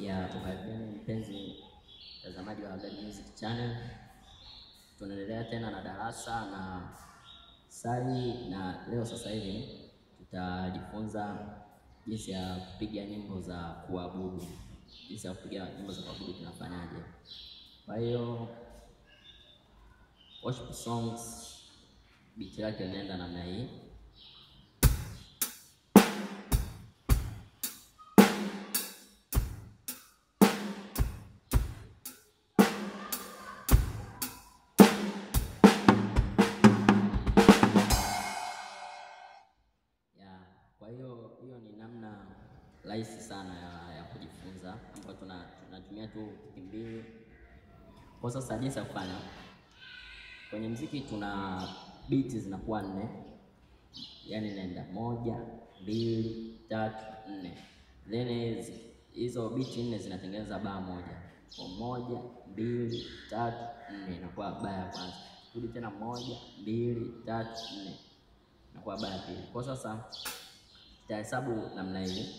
ya ukaribuni mpenzi mtazamaji wa Gadi Music Channel. Tunaendelea tena na darasa na sali, na leo sasa hivi tutajifunza jinsi ya kupiga nyimbo za kuabudu, jinsi ya kupiga nyimbo za kuabudu tunafanyaje. Kwa hiyo worship songs beat yake inaenda namna hii. Ya, kwa hiyo hiyo ni namna rahisi sana ya, ya kujifunza ambayo tuna tunatumia tu wiki mbili. Kwa sasa jinsi ya kufanya kwenye mziki, tuna beat zinakuwa nne, yaani inaenda moja, mbili, tatu, nne, then hizi- hizo beat nne zinatengeneza baa moja. Kwa moja, mbili, tatu, nne inakuwa baa ya kwanza. Rudi tena moja, mbili, tatu, nne inakuwa baa ya pili. Kwa sasa tutahesabu namna hii.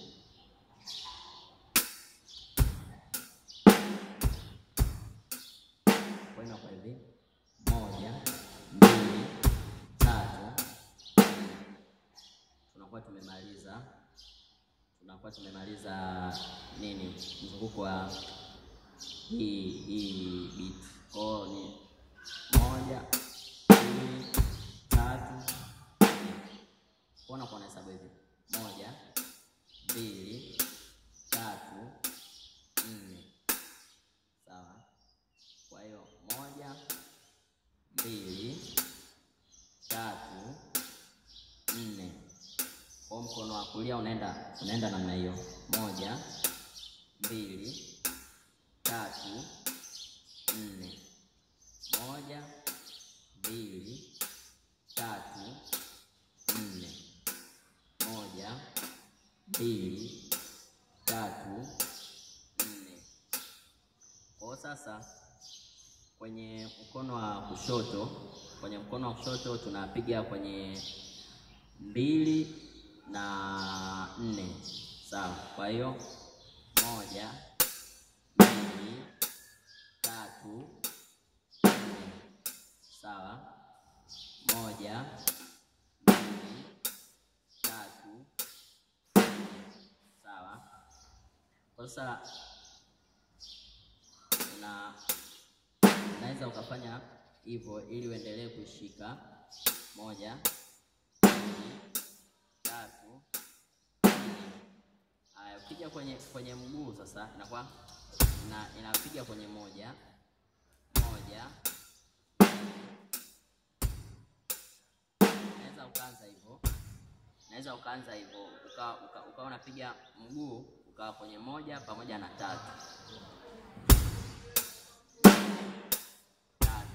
Kwa hiyo inakuwa hivi: moja, mbili, tatu, nne. Tunakuwa tumemaliza, tunakuwa tumemaliza nini, mzunguko wa hii hii beat. Kwa hiyo ni moja, mbili, tatu, nne. Kwa unakuwa unahesabu hivi: moja, mbili, tatu, nne. Sawa. Kwa hiyo moja, mbili, tatu, nne. Kwa mkono wa kulia unaenda unaenda namna hiyo, moja, mbili, tatu, nne, moja, mbili, tatu, nne, moja, mbili, tatu, nne. Kwa sasa kwenye mkono wa kushoto, kwenye mkono wa kushoto tunapiga kwenye mbili na nne, sawa. Kwa hiyo moja, mbili, tatu, nne, sawa. Moja, mbili, tatu, nne, sawa. Kwa sasa una unaweza ukafanya hivyo ili uendelee kushika moja, mbili, tatu, nne. Haya, ukija kwenye kwenye mguu sasa inakuwa ina, inapiga kwenye moja moja, unaweza ukaanza hivyo, unaweza ukaanza hivyo ukawa uka, uka unapiga mguu ukawa kwenye moja pamoja na tatu tatu.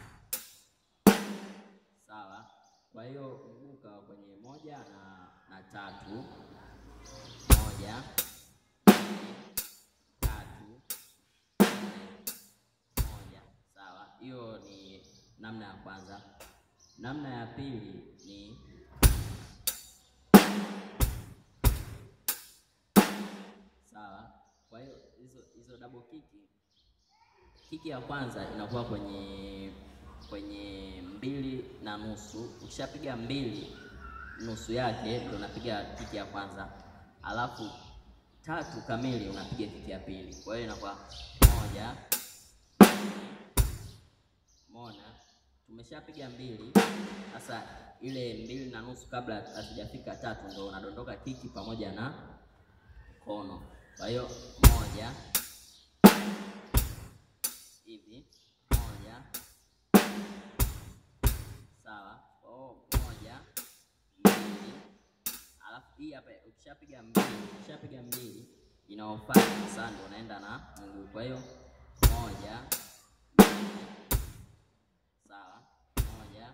Sawa. Kwa hiyo mguu ukawa kwenye moja na, na tatu, moja, mbili, tatu, nne, moja. Sawa, hiyo ni namna ya kwanza. Namna ya pili ni sawa. Kwa hiyo hizo hizo double kiki kiki ya kwanza inakuwa kwenye kwenye mbili na nusu. Ukishapiga mbili nusu yake ndio unapiga kiki ya kwanza, alafu tatu kamili unapiga kiki ya pili. Kwa hiyo inakuwa moja, mona. Tumeshapiga mbili, sasa ile mbili na nusu kabla hatujafika tatu ndio unadondoka kiki pamoja na kono. Kwa hiyo moja hivi moja, sawa. Kwa hiyo moja, mbili, alafu hii hapa ukishapiga mbili, ukishapiga mbili inaofuata sasa ndio unaenda na mguu. Kwa hiyo moja, mbili, sawa, moja,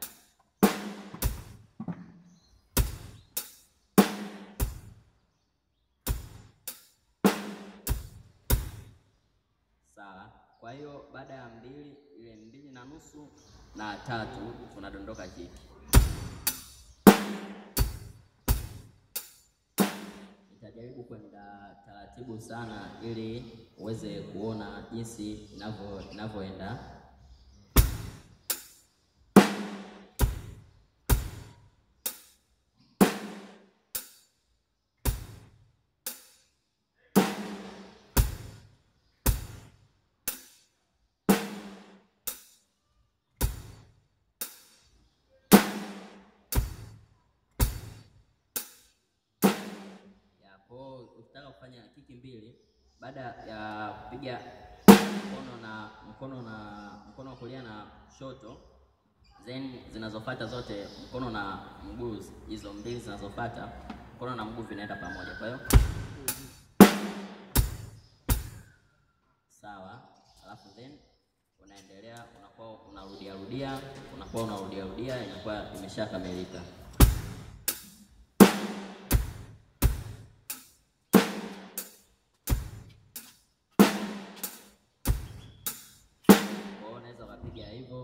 sawa. Kwa hiyo baada ya mbili, ile mbili na nusu na tatu tunadondoka kiki. Nitaja jaribu kwenda taratibu sana, ili uweze kuona jinsi inavyo inavyoenda. ya kwa ukitaka kufanya kiki mbili baada ya kupiga mkono na mkono na mkono wa kulia na shoto, then zinazofuata zote mkono na mguu, hizo mbili zinazofuata mkono na mguu vinaenda pamoja. Kwa hiyo sawa, alafu then unaendelea, unakuwa unarudia rudia, unakuwa unarudia rudia, inakuwa imeshakamilika. Kwa hiyo unaweza ukapiga hivyo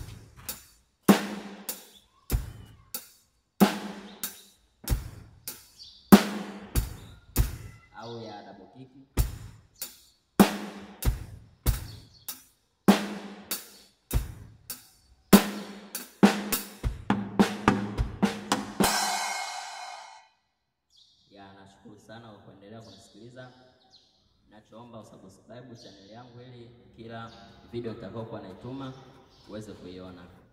au ya double kick. Ya, nashukuru sana kwa kuendelea kunisikiliza. Nachoomba usubscribe channel yangu ili kila video nitakayokuwa naituma uweze kuiona.